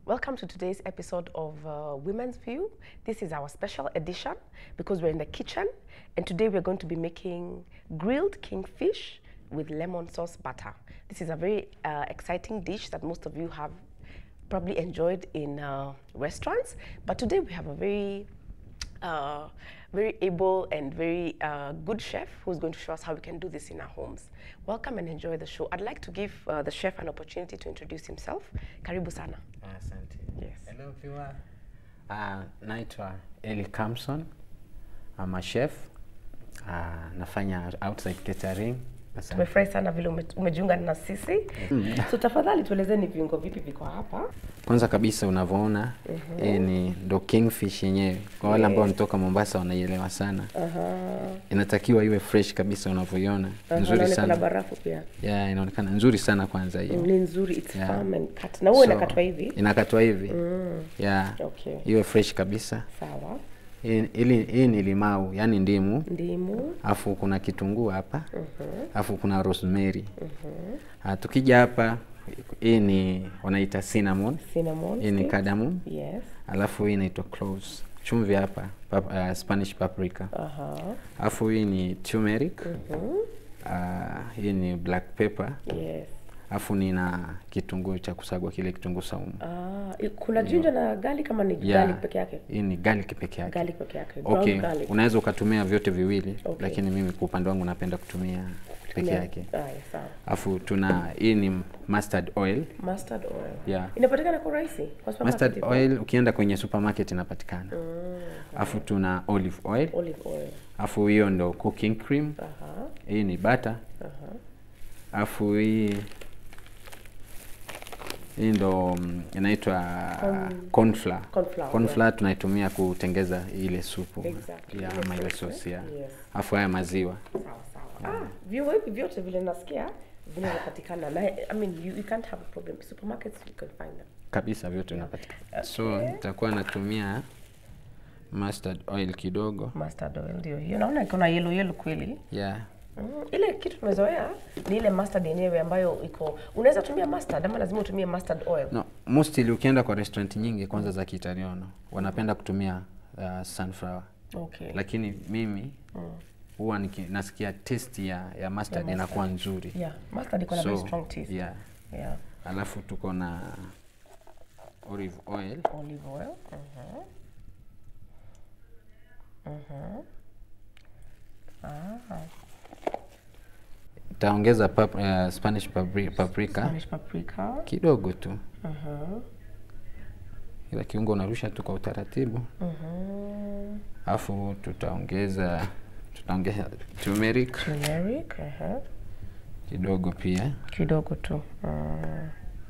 Welcome to today's episode of uh, Women's View. This is our special edition because we're in the kitchen, and today we're going to be making grilled kingfish with lemon sauce butter. This is a very uh, exciting dish that most of you have probably enjoyed in uh, restaurants, but today we have a very uh, very able and very uh, good chef who's going to show us how we can do this in our homes. Welcome and enjoy the show. I'd like to give uh, the chef an opportunity to introduce himself. Karibu sana. Asante. Yes. Hello viewer. Uh, naitwa Eli Kamson. I'm a chef. Uh, nafanya outside catering. Asante. Tumefurahi sana vile ume- umejiunga na sisi. So tafadhali tuelezeni viungo vipi viko hapa. Kwanza kabisa unavyoona hii ni ndo kingfish yenyewe. Kwa wale ambao wanatoka Mombasa wanaielewa sana. Inatakiwa iwe fresh kabisa unavyoiona. Nzuri Naona kuna sana. barafu pia. Yeah, inaonekana nzuri sana kwanza hiyo. Ni nzuri, it's Yeah. firm and cut. Na huo So, inakatwa hivi. Inakatwa hivi. Yeah. Okay. Iwe fresh kabisa. Sawa. Hii hili- hii ni limau, yani ndimu. Ndimu. afu kuna kitunguu hapa afu kuna rosemary Ah, tukija hapa hii ni wanaita cinnamon Cinnamon. hii ni stick. cardamom Yes. alafu hii inaitwa cloves chumvi hapa pap, uh, spanish paprika Aha. alafu hii ni turmeric Ah, hii ni black pepper Yes. alafu nina kitunguu cha kusagwa kile kitunguu saumu Ah, i- kuna ginger na garlic kama ni Yeah. garlic peke yake? hii ni garlic peke yake Garlic peke yake. Ground okay garlic. unaweza ukatumia vyote viwili Okay. lakini mimi kwa upande wangu napenda kutumia peke Yeah. yake Aya, sawa. alafu tuna hii ni mustard oil Mustard oil. Yeah. Inapatikana kwa urahisi kwa supermarket mustard hivyo? oil ukienda kwenye supermarket inapatikana alafu tuna olive oil Olive oil. alafu hiyo ndo cooking cream Aha. hii ni butter alafu hii hii ndo mm, inaitwa corn flour Corn flour, corn yeah. flour tunaitumia kutengeza ile supu Exactly. ya Ile ama ile sauce, sauce ya Yes. alafu haya maziwa Sawa sawa. Ah, viungo hivi vyote vile nasikia vinapatikana na I mean you, you can't have a problem. Supermarkets you can find them. kabisa vyote vinapatikana so nitakuwa natumia mustard oil kidogo Mustard oil ndio hiyo. Naona iko na yellow yellow kweli. yeah Mm, ile kitu tumezoea ni ile mustard yenyewe ambayo iko unaweza tumia mustard ama lazima utumie mustard oil. No, mostly ukienda kwa restaurant nyingi kwanza za Kiitaliano wanapenda kutumia uh, sunflower. Okay. Lakini mimi huwa niki- nasikia taste ya, ya mustard inakuwa nzuri. Yeah, mustard iko na very strong taste. yeah. Yeah. Alafu tuko na olive oil. Olive oil. Mhm. Taongeza pap, uh, Spanish papri, paprika Spanish paprika. kidogo tu. Ila kiungo unarusha tu kwa utaratibu. Alafu tutaongeza tutaongeza turmeric Turmeric. aha. kidogo pia. Kidogo tu. Mm.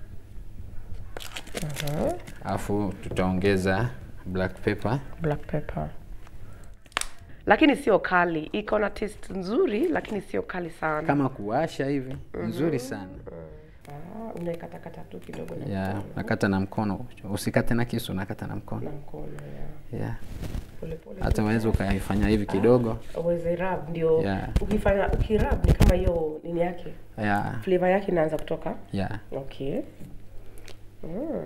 alafu tutaongeza black pepper Black pepper. Lakini sio kali, iko na taste nzuri lakini sio kali sana. kama kuwasha hivi nzuri sana Ah, unaikatakata tu kidogo na ya nakata na mkono usikate na kisu nakata na mkono na mkono ya. ya Pole pole. hata unaweza ukaifanya hivi kidogo Uweze rub ndio Yeah. ukifanya ukirub ni kama hiyo nini yake. ya Flavor yake inaanza kutoka. ya Okay. Mm.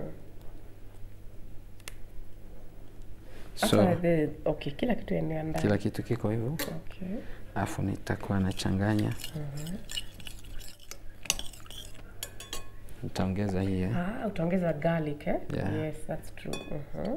so Sasa the okay, kila kitu enea ndani. kila kitu kiko hivyo Okay. alafu nitakuwa nachanganya nitaongeza hii eh. Ah, utaongeza garlic eh? Yeah. Yes, that's true. Mhm.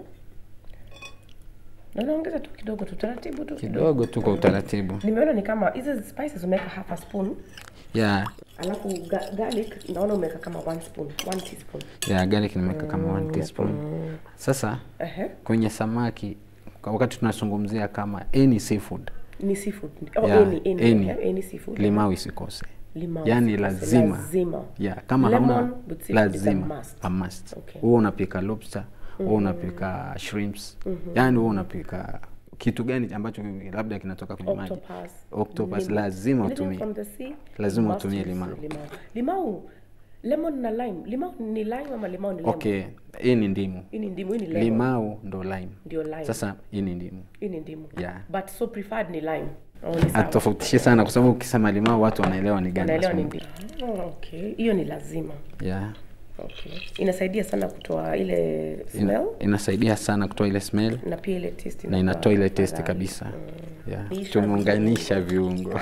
Na unaongeza tu kidogo tu taratibu tu kidogo. kidogo tu kwa utaratibu Nimeona ni kama hizi spices umeweka half a spoon, ya alafu ga garlic naona umeweka kama one spoon, one teaspoon. ya garlic nimeweka kama one teaspoon sasa Ehe. kwenye samaki kwa wakati tunazungumzia kama any seafood Ni seafood. Oh, Yeah, any, any, any. eh, any seafood. limau isikose Limau. yani sikose, lazima Lazima. ya kama Lemon hauna with seafood is a lazima must. a must Okay. huwa unapika lobster huwa unapika shrimps yani huwa unapika kitu gani ambacho labda kinatoka kwenye maji Octopus. octopus Limau. lazima Anything utumie from the sea, Lazima you must utumie use limau. limau. Limau, lemon na lime. Limau ni lime ama limau ni lemon? okay hii ni ndimu Hii ni ndimu, hii ni lemon. limau ndo lime Ndio lime. sasa hii ni ndimu Hii ni ndimu. Yeah. But so preferred ni lime. Oh, ni sawa. atofautishe sana kwa sababu ukisema limau watu wanaelewa ni gani Naelewa ni hasa. ndimu. Oh, okay. Hiyo ni lazima. yeah Okay. Inasaidia sana kutoa ile Ina, smell inasaidia sana kutoa ile smell na pia ile taste na inakuwa inatoa ile taste afadhali. kabisa yeah. Lisha tumeunganisha viungo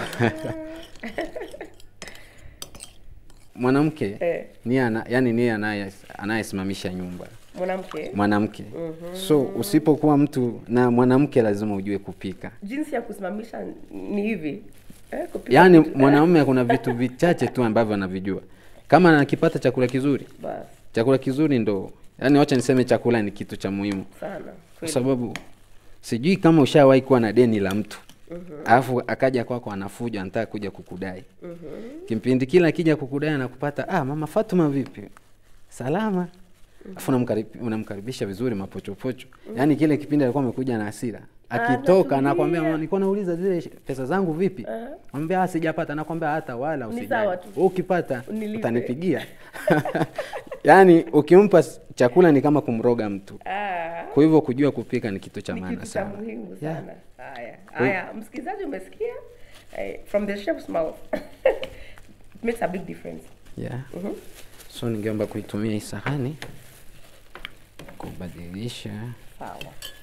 mwanamke Eh. ni ana, yani ni anaye anayesimamisha nyumba Mwanamke mwanamke so usipokuwa mtu na mwanamke lazima ujue kupika jinsi ya kusimamisha ni hivi. Eh, kupika yaani vitu- mwanaume kuna vitu vichache tu ambavyo anavijua kama anakipata chakula kizuri basi chakula kizuri ndo yani wacha niseme chakula ni kitu cha muhimu sana. kwa Kweli. sababu sijui kama ushawahi kuwa na deni la mtu alafu akaja kwako anafuja anataka kuja kukudai kimpindi kile akija kukudai anakupata ah mama Fatuma vipi salama alafu unamkarib- unamkaribisha vizuri mapochopocho yaani kile kipindi alikuwa amekuja na hasira akitoka anakwambia mama nilikuwa nauliza zile sh- pesa zangu vipi mwambia ah sijapata anakwambia hata wala Ni usijali sawa tu. Wewe ukipata Unilipe. utanipigia yaani ukimpa s- chakula ni kama kumroga mtu Ah, kwa hivyo kujua kupika ni kitu cha ni maana kitu cha sana muhimu Yeah. sana. Haya. Haya, msikilizaji umesikia? Eh, from the chef's mouth. It makes a big difference. yeah. Mhm. so ningeomba kuitumia hii sahani kubadilisha Sawa.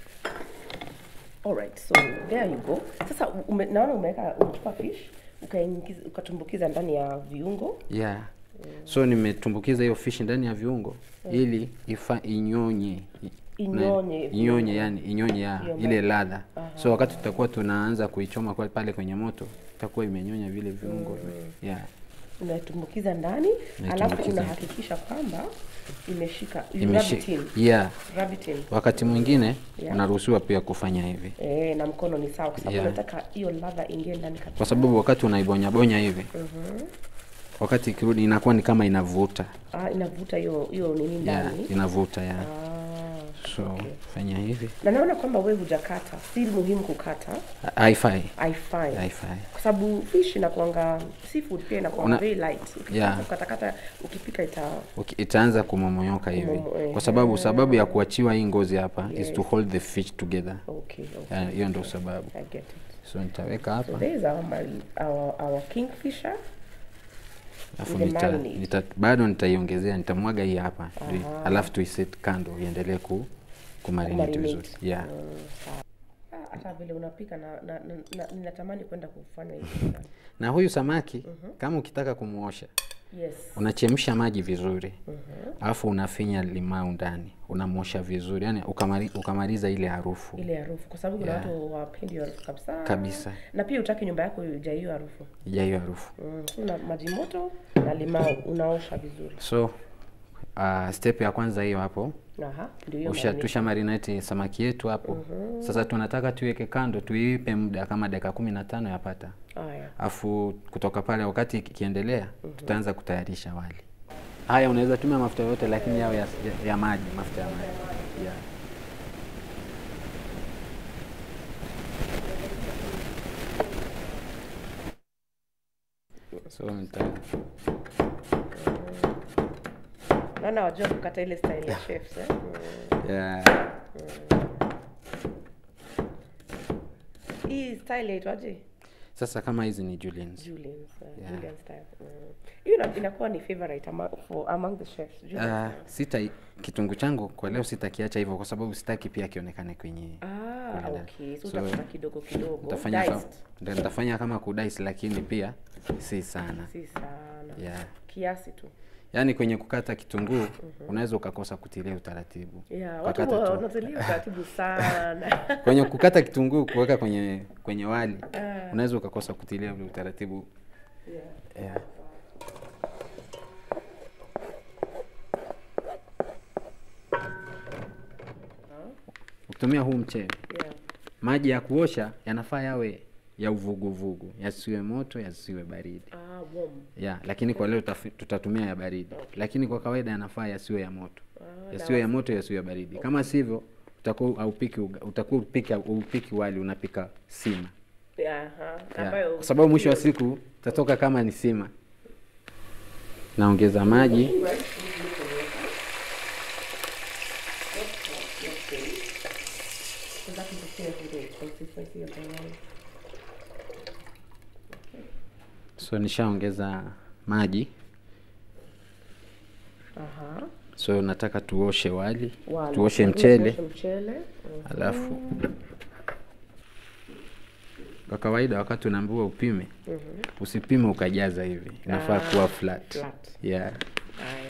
Alright, so there you go. Sasa ume, naona umeweka umechukua fish ukaingiza ukatumbukiza ndani ya viungo. yeah. so nimetumbukiza hiyo fishi ndani ya viungo ili ifa inyonye i- Inyonye na- inyonye yani inyonye ya Hiyo ile ladha so wakati tutakuwa tunaanza kuichoma kwa pale kwenye moto itakuwa imenyonya vile viungo yeah. Unaitumbukiza ndani, alafu Naitumbukiza. unahakikisha kwamba imeshika you Imeshi, rub it in. yeah. Rub it in. wakati mwingine Yeah. unaruhusiwa pia kufanya hivi Eh, na mkono ni sawa kwa sababu Yeah. unataka hiyo ladha ingie ndani kabisa. kwa sababu wakati unaibonyabonya hivi wakati ikirudi inakuwa ni kama inavuta Ah, inavuta hiyo hiyo nini yeah, ndani. inavuta yeah. Ah. so fanya hivi Na naona kwamba wewe hujakata, si muhimu kukata, haifai haifai. haifai Kwa sababu fish inakuanga seafood pia inakuwa Una- very light. Ukikata Yeah. ukatakata ukipika ita Uki- itaanza kumomonyoka hivi Kumomo- kwa sababu sababu ya kuachiwa hii ngozi hapa is Yes. to hold the fish together okay, okay. Yeah, hiyo ndio sababu I get it. so nitaweka So hapa there is our, mari- our, our kingfisher. alafu the nita, marinade. nita, bado nitaiongezea nitamwaga hii hapa ndio- Aha. alafu tuiset kando iendelee ku kumarinate Kumarinate. vizuri yeah. Mm, sawa. Ah, hata vile unapika na, na, na, na ninatamani kwenda kufanya hivi. na huyu samaki kama ukitaka kumuosha Yes. unachemsha maji vizuri alafu unafinya limau ndani unamosha vizuri yani ukamari, ukamaliza ile harufu Ile harufu kwa sababu kuna Yeah. watu hawapendi hiyo harufu kabisa. kabisa Na pia utaki nyumba yako ijaa hiyo harufu. ija hiyo harufu Mm, so una maji moto na limau unaosha vizuri. so uh, step ya kwanza hiyo hapo Aha, ndio hiyo Usha, marinade. tusha marinate samaki yetu hapo sasa tunataka tuiweke kando tuipe muda kama dakika kumi na tano yapata Haya. afu kutoka pale wakati ikiendelea tutaanza kutayarisha wali haya unaweza tumia mafuta yoyote lakini yao ya, ya, ya maji mafuta ya maji yeah. so nita, Naona wajua kukata ile style ya chefs eh? Mm. yeah. Hii style yaitwaje? sasa kama hizi ni juliens Julian's, uh, Yeah. Julian style. Mm. Hiyo ina- inakuwa ni favorite among, for among the chefs. Julian Uh, sita kitungu changu kwa leo sitakiacha hivyo kwa sababu sitaki pia kionekane kwenye Ah, kule ndani. okay. So, So, utakata kidogo kidogo. nitafanya ka, Diced. ndio nitafanya kama kudais lakini pia si sana Si sana. yeah. Kiasi tu. yaani kwenye kukata kitunguu unaweza ukakosa kutilia utaratibu Yeah, watu Ukakata tu. wanatilia utaratibu sana. kwenye kukata kitunguu kuweka kwenye kwenye wali unaweza ukakosa kutilia ule utaratibu yeah. yeah. ukitumia huu mchele Yeah. maji ya kuosha yanafaa yawe ya uvuguvugu yasiwe moto yasiwe baridi Ah, warm. ya lakini kwa leo tutafi- tutatumia ya baridi lakini kwa kawaida yanafaa yasiwe ya moto Ah, yasiwe ya moto yasiwe ya baridi kama sivyo utakuwa haupiki uga- utakuwa upiki upiki wali unapika sima Yeah, aha. Ya, Ambayo kwa sababu mwisho wa siku utatoka kama ni sima naongeza maji Because that interferes with the consistency of the wine. so nishaongeza maji Aha. so nataka tuoshe wali, Wali. tuoshe Tuoshe mchele mchele. Mm. alafu kwa kawaida wakati unaambiwa upime usipime ukajaza hivi inafaa kuwa flat, flat. yeah Haya.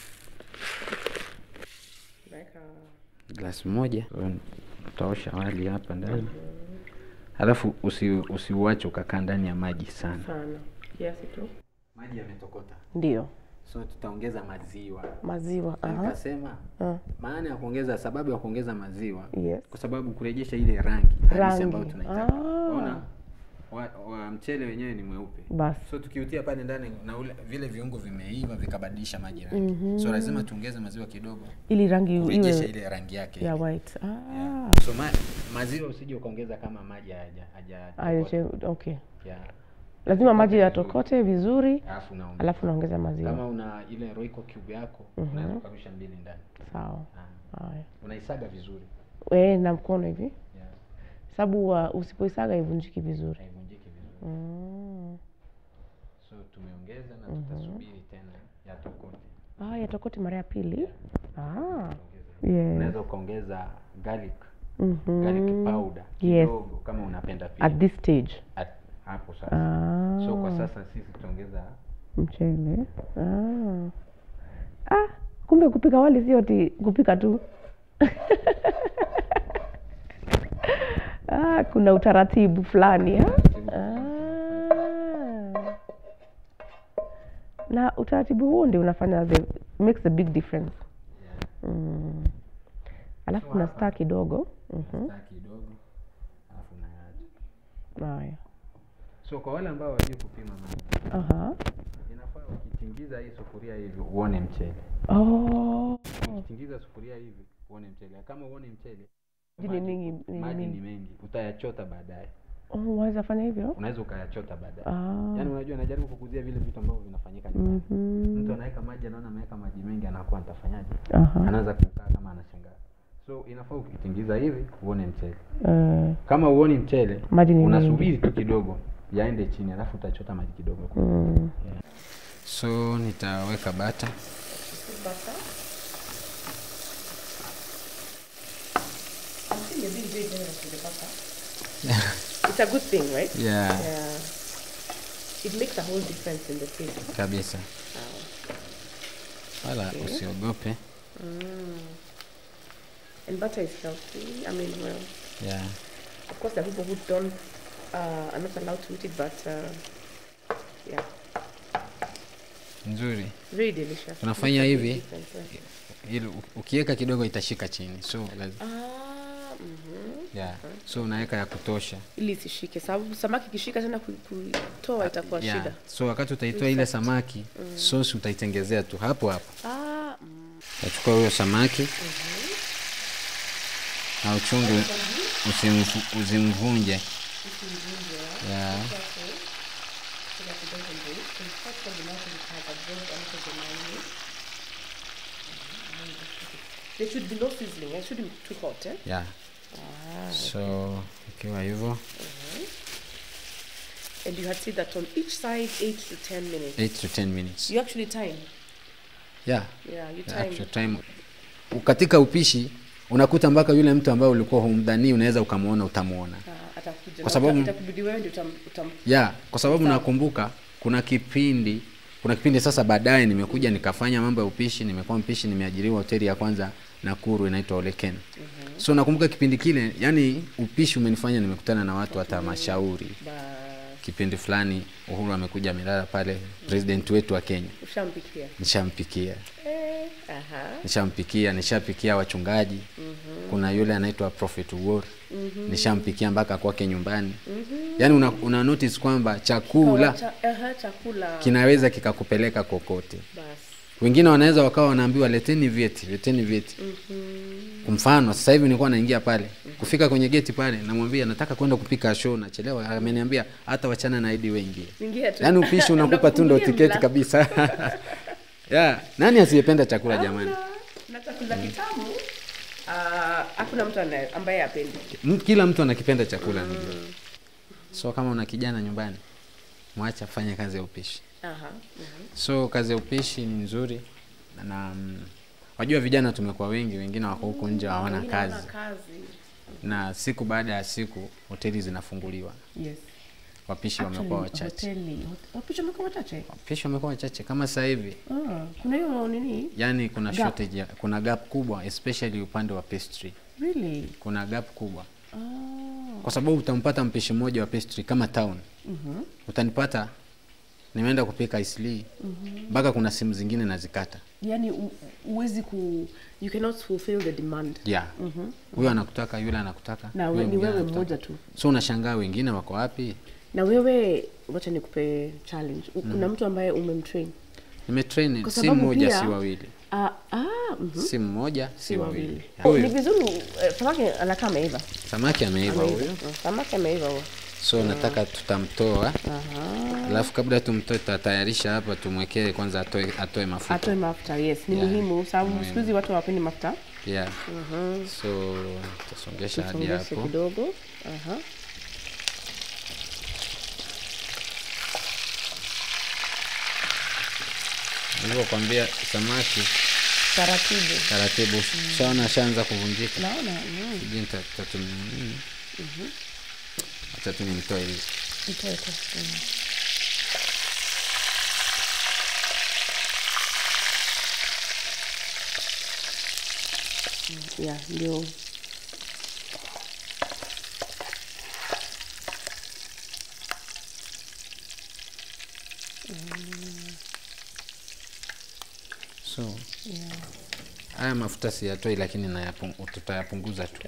Weka glasi moja utaosha wali hapa ndani alafu usi, usiuache ukakaa ndani ya maji sana sana kiasi tu. maji yametokota Ndio. so tutaongeza maziwa Maziwa. Aha. nikasema Ah. maana ya kuongeza sababu ya kuongeza maziwa Yes. kwa sababu kurejesha ile rangi halisi Rangi. ambayo tunaitaka Ah. Unaona? wa, wa mchele wenyewe ni mweupe Basi. so tukiutia pale ndani na ule, vile viungo vimeiva vikabadilisha maji rangi so lazima tuongeze maziwa kidogo Ili rangi kurejesha iwe ile rangi yake ya ile. white. Ah. Yeah. so ma, maziwa usije ukaongeza kama maji haja haja Aje, okay. yeah. Lazima maji yatokote vizuri, alafu unaongeza alafu naongeza maziwa. kama una ile roiko cube yako unaweza ukarusha mbili ndani Sawa. Ah. Haya. unaisaga vizuri Eh, na mkono hivi. yeah. Sababu uh, usipoisaga ivunjiki vizuri. haivunjiki vizuri Mm. so tumeongeza na tutasubiri tena yatokote Ah, yatokote mara ya pili. Ah. Ongeza. Yes. unaweza ukaongeza garlic Mhm. garlic powder Yes. kidogo kama unapenda pia At this stage. At- hapo sasa Ah. so kwa sasa sisi tutaongeza Mchele. Ah. Ah, kumbe kupika wali sio ti kupika tu. ah, kuna utaratibu fulani ha? Ah. Na utaratibu huo ndio unafanya the makes a big difference. Mm. Alafu kuna star kidogo. Mhm. star kidogo alafu unaacha Haya. so kwa wale ambao wajui kupima maji Aha. inafaa ukitingiza hii sufuria hivi uone mchele Oh. ukitingiza sufuria hivi uone mchele kama uone mchele Maji ni mingi- ni maji mingi. ni mengi utayachota baadaye Oh, waweza fanya hivyo? unaweza ukayachota baadaye Ah. yaani unajua najaribu kukuzia vile vitu ambavyo vinafanyika nyumbani Mhm. mtu anaweka maji anaona ameweka maji mengi anakuwa nitafanyaje Aha. anaanza kukaa kama anashangaa so inafaa ukitingiza hivi uone mchele Eh, kama uoni mchele Maji ni unasubiri tu kidogo yaende chini alafu utachota maji kidogo mm. so nitaweka bata It's a good thing, right? yeah, Yeah. It makes a whole difference in the taste. kabisa wala usiogope And butter is healthy. I mean, well, yeah. of course, there are people who don't uh, are not allowed to eat it, but uh, yeah, nzuri very delicious. Unafanya Makes a big hivi? difference, yeah. ili u- ukiweka kidogo itashika chini so lazima Ah, mhm. yeah. so unaweka ya kutosha ili isishike, sababu samaki ikishika tena ku- kuitoa itakuwa yeah. shida. so wakati utaitoa ile samaki sosi utaitengezea tu hapo hapo Ah, mm. utachukua huyo samaki na uchunge usimfu- usimvunje yeah. There should be no sizzling. It shouldn't be too hot, eh? yeah. so ikiwa hivyo And you had said that on each side, eight to ten minutes. 8 to 10 minutes You actually time. yeah. Yeah, you the time. actual time katika upishi unakuta mpaka yule mtu ambaye ulikuwa humdhanii unaweza ukamwona utamwona Ah, atakuja. Kwa Na sababu- uta- itakubidi wewe ndio utam, utam yeah, kwa sababu nakumbuka kuna kipindi kuna kipindi sasa baadaye nimekuja nikafanya mambo ya upishi nimekuwa mpishi nimeajiriwa hoteli ya kwanza nakuru inaitwa oleken mm-hmm. so nakumbuka kipindi kile yani upishi umenifanya nimekutana na watu hata mashauri ba kipindi fulani uhuru amekuja amelala pale president wetu wa kenya ushampikia. nishampikia Eh, aha. nishampikia nishapikia wachungaji mm-hmm. kuna yule anaitwa prophet war mm-hmm. nishampikia mpaka kwake nyumbani mm-hmm. yaani una, una notice kwamba chakula Cha, aha, chakula. kinaweza kikakupeleka kokote Basi. wengine wanaweza wakawa wanaambiwa leteni vyeti leteni vyeti mm-hmm. kwa mfano sasa hivi nilikuwa naingia pale kufika kwenye geti pale namwambia nataka kwenda kupika show nachelewa ameniambia hata wachana na idi wengi Ingia tu. yaani upishi unakupa tu ndo Unakufungulia tiketi mlango. kabisa yeah. nani asiyependa chakula jamani Na chakula kitamu. ah, hakuna mtu anaye- ambaye apendi. M- kila mtu anakipenda chakula mm. so kama una kijana nyumbani mwacha afanye kazi ya upishi Aha. mhm. so kazi ya upishi ni nzuri na mm, wajua vijana tumekuwa wengi wengine wako huko nje hawana Wengine kazi hawana kazi. na siku baada ya siku hoteli zinafunguliwa Yes. wapishi wamekuwa Actually, wachache hoteli hot- wapishi wamekuwa wachache. wapishi wamekuwa wachache kama sasa hivi Ah, kuna hiyo nini? yani kuna Gap. shortage ya, kuna gap kubwa especially upande wa pastry Really? kuna gap kubwa Ah. kwa sababu utampata mpishi mmoja wa pastry kama town Mhm. utanipata nimeenda kupika isli mpaka kuna simu zingine nazikata Yaani u- uwezi ku you cannot fulfill the demand. yeah huyo anakutaka yule anakutaka Na yule we, ni mwingine wewe anakutaka. mmoja tu. so unashangaa wengine wako wapi Na wewe wacha nikupe challenge. U- Kuna mtu ambaye umemtrain. nimetrain Kwa si sababu mmoja pia- si wawili Ah, ah, mhm. si mmoja si wawili Oh, ni huyu vizuri eh, samaki anakaa ameiva. samaki ameiva Ameiva. huyo Mm, Samaki ameiva huyo. so nataka tutamtoa Aha. alafu kabla tumtoe tutatayarisha hapa tumwekee kwanza atoe, atoe mafuta Atoe mafuta, yes. Ni Yeah. muhimu sababu siku hizi watu hawapendi mafuta. yeah. so tutasongesha hadi Tusongeshe hapo kidogo. Aha. nilivyokwambia samaki Taratibu. taratibu shaona ashaanza kuvunjika Naona. mm. sijui nita- nitatumia nini acha tu nimtoe hizi Itoe tu. Mm. Mm, Yeah, ndio. so Yeah. haya mafuta siyatoi lakini nayapung- tutayapunguza tu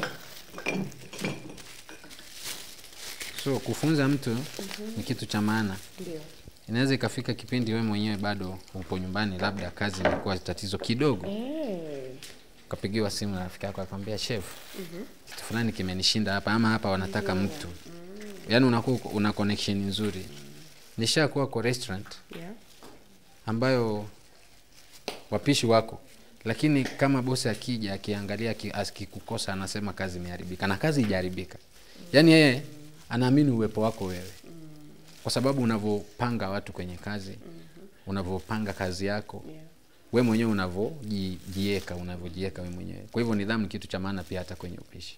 so kufunza mtu ni kitu cha maana Ndio. inaweza ikafika kipindi we mwenyewe bado upo nyumbani labda kazi imekuwa tatizo kidogo Eh. ukapigiwa simu na rafiki yako akwambia chef kitu fulani kimenishinda hapa ama hapa wanataka mtu yaani unakuwa uko- una connection nzuri nishakuwa kwa restaurant Yeah. ambayo wapishi wako lakini kama bosi akija akiangalia aki- akikukosa anasema kazi imeharibika na kazi ijaharibika yaani yeye anaamini uwepo wako wewe kwa sababu unavyopanga watu kwenye kazi unavyopanga kazi yako Yeah. we mwenyewe unavyojieka unavyojieka we mwenyewe kwa hivyo nidhamu ni kitu cha maana pia hata kwenye upishi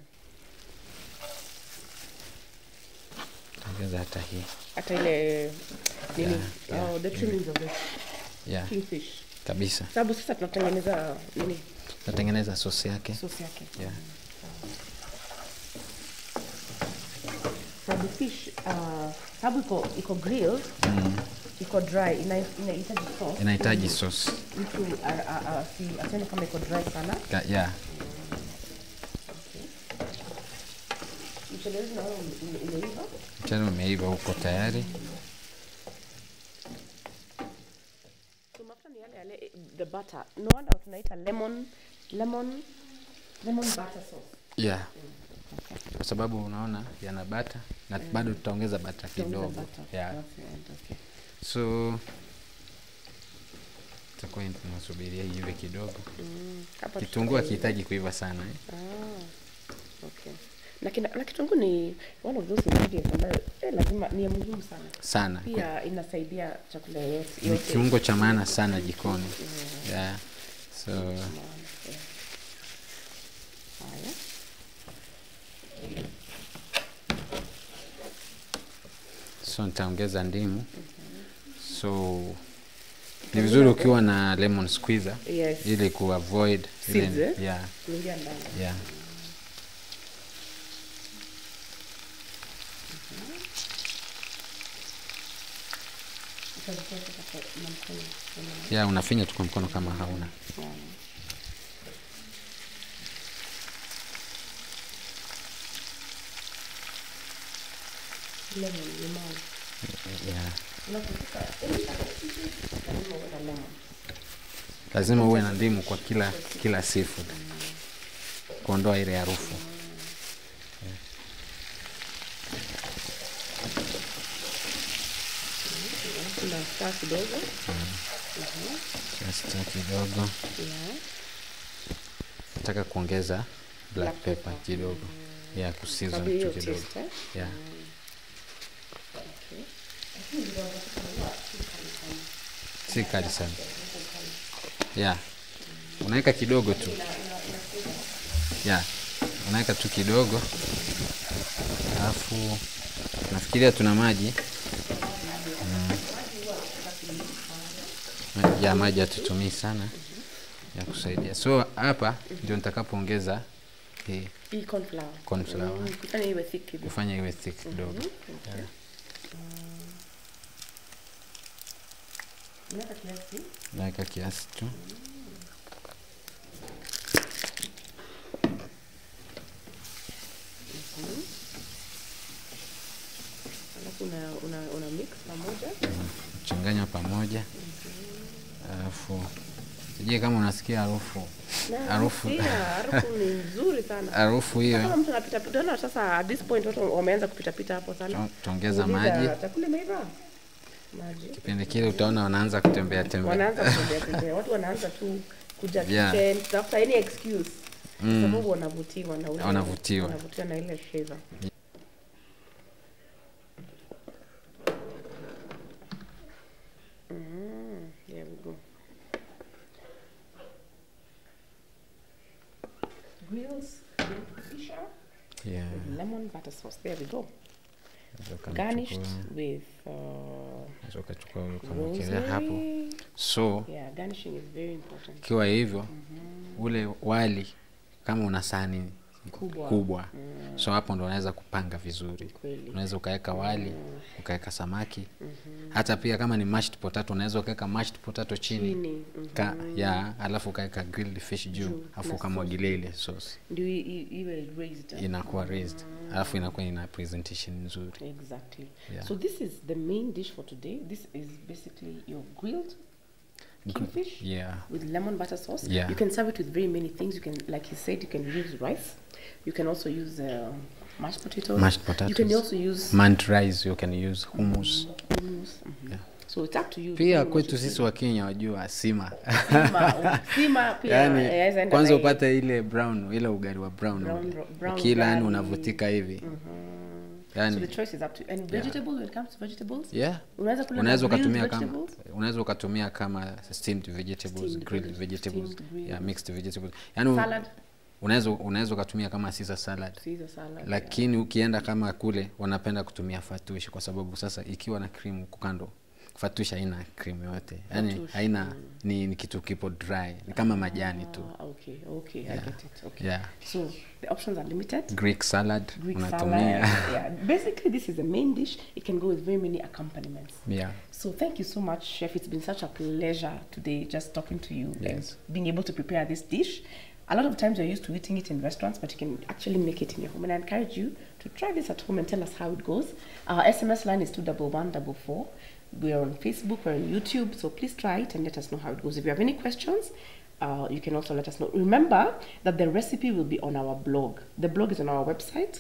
ongeza hata hii Hata ile nini? Yeah, yeah. Oh, the trimmings of the yeah, kingfish. kabisa Sababu sasa tunatengeneza nini? tatengeneza sosi yake Sauce yake. yeah. Sababu fish uh, sababu iko iko grilled iko dry ina- inahitaji sauce. inahitaji sosi mtu a- a- a- asi- asione kama iko dry sana. Ka- yeah. Mchele wetu naona ume- ume- umeiva. mchele umeiva huko tayari So mafuta ni yale yale eh, the butter. No wonder tunaita lemon lemon lemon butter sauce. yeah. kwa sababu unaona yana bata na bado tutaongeza bata Tutaongeza kidogo butter. yeah. Okay, okay. so tutakuwa tunasubiria iive kidogo Mm, hapa kitunguu tuta- akihitaji kuiva sana eh? Ah, okay. Na, kina, na kitunguu ni one of those ingredients ambayo eh, lazima ni ya muhimu sana. sana Kwe- Pia inasaidia chakula yote. ni yote. kiungo cha maana sana jikoni yeah. so Haya. so nitaongeza ndimu so ni vizuri ukiwa na lemon squeezer Yes. ili kuavoid ile- Seeds, eh? yeah, Kuingia ndani. yeah. Utazitoa sasa kwa- na mkono. yeah, unafinya tu kwa mkono kama hauna Lemon, limau. yeah. Unapopika, eh, lazima uwe na lemon. lazima uwe na ndimu kwa kila kila seafood kuondoa ile harufu Kuna star kidogo. kiasi cha kidogo Yeah. nataka kuongeza black Black pepper pepper. kidogo ya kusiza Sababu hiyo tu kidogo taste, eh? yeah. si kali sana yeah. unaweka kidogo tu ya unaweka tu kidogo alafu nafikiria tuna maji mm. Ma- ya maji hatutumii sana ya kusaidia so hapa ndio nitakapoongeza hii Hii corn flour. corn flour Mm, kufanya iwe thick kidogo. kufanya iwe thick kidogo Okay. Unaweka kiasi. naweka kiasi tu Alafu una, una, una mix pamoja. changanya pamoja alafu sijui kama unasikia harufu Na Harufu. pia, harufu ni nzuri sana. harufu Kama hiyo mtu anapita pita, unaona sasa at this point watu wameanza kupita pita hapo sana. tu- tuongeza Uliza, maji Chakula imeiva? Maji. kipindi kile utaona wanaanza kutembea tembea Wanaanza kutembea tembea. Watu wanaanza tu kuja Yeah. kitchen, kutafuta any excuse. Kwa Mm. sababu wanavutiwa na ule Wanavutiwa. wanavutiwa na ile flavor. Mm, there we go. Grills, grilled fish Yeah, with lemon butter sauce. There we go. unaweza ukamchukua- Garnished with uh, unaweza ukachukua ukamwekelea hapo rosemary. so Yeah, garnishing is very important. ikiwa hivyo ule wali kama una sahani Kubwa. kubwa so hapo ndo unaweza kupanga vizuri Kweli. unaweza ukaweka wali ukaweka samaki hata pia kama ni mashed potato unaweza ukaweka mashed potato chini Chini, mhm. Ka, ya alafu ukaweka grilled fish juu Juu, alafu na ukamwagilia ile sauce Ndio i- i- iwe raised. inakuwa raised alafu inakuwa ina presentation nzuri Exactly. Yeah. So this is the main dish for today. This is basically your grilled kingfish yeah with lemon butter sauce. Yeah. You can serve it with very many things. You can, like he said, you can use rice. You can also use uh, mashed potatoes. Mashed You can potatoes. also use manned rice you can use hummus hummus. Mhm. Yeah. So it's up to you. pia What kwetu you sisi wa kenya wajua sima Sima, sima pia yani yaweza enda kwanza na hii. upate ile brown ile ugari wa brown, Brown ule. ro- brown ukila yani ugali. unavutika hivi So yani the choice is up to you. And vegetables, when it comes to vegetables, yeah unaweza kula na unaweza grilled ukatumia kama vegetables. unaweza ukatumia kama steamed vegetables Steamed grilled veg- vegetables steamed, grilled. yeah mixed vegetables yani Salad. unaweza unaweza ukatumia kama Caesar salad Caesar salad. yeah. lakini ukienda kama kule wanapenda kutumia fatushi kwa sababu sasa ikiwa na cream huku kando fatushi haina cream yote yani Fatush, haina ni, ni kitu kipo dry ni kama majani tu Ah, okay, okay, I Yeah. get it. Okay. yeah So the options are limited. greek salad Greek unatumia salad. yeah. Basically, this is the main dish. It can go with very many accompaniments. yeah So thank you so much, Chef. It's been such a pleasure today just talking to you and Yes. being able to prepare this dish. A lot of times we're used to eating it in restaurants, but you can actually make it in your home. And I encourage you to try this at home and tell us how it goes. Our SMS line is two double one double four. We're on Facebook, we're on YouTube, so please try it and let us know how it goes. If you have any questions, uh, you can also let us know. Remember that the recipe will be on our blog. The blog is on our website,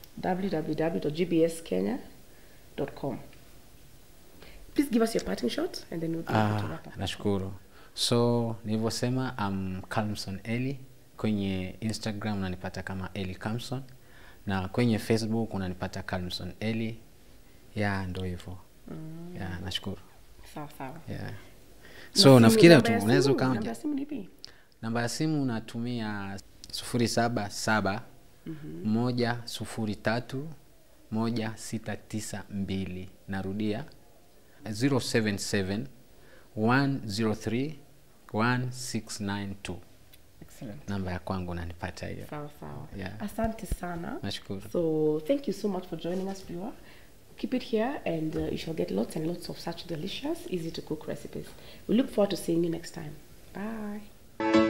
www.gbskenya.com. Please give us your parting shot and then we'll be able to Ah, wrap up. nashukuru so nilivyosema um, Calmson Eli kwenye instagram unanipata kama eli Calmson na kwenye facebook unanipata Calmson Eli ya ndo hivyo mm. ya nashukuru Sawa sawa. yeah. Na so simu- nafikiria namba tu ya unaweza simu- Namba ukaja ya simu ni ipi? namba ya simu unatumia sufuri saba saba moja sufuri tatu moja sita tisa mbili narudia 077 103 1692 Excellent. namba ya kwangu nanipata hiyo Sawa sawa. Yeah. Asante sana. nashukuru So thank you so much for joining us, viewer. Keep it here, and uh, you shall get lots and lots of such delicious, easy to cook recipes. We look forward to seeing you next time. Bye.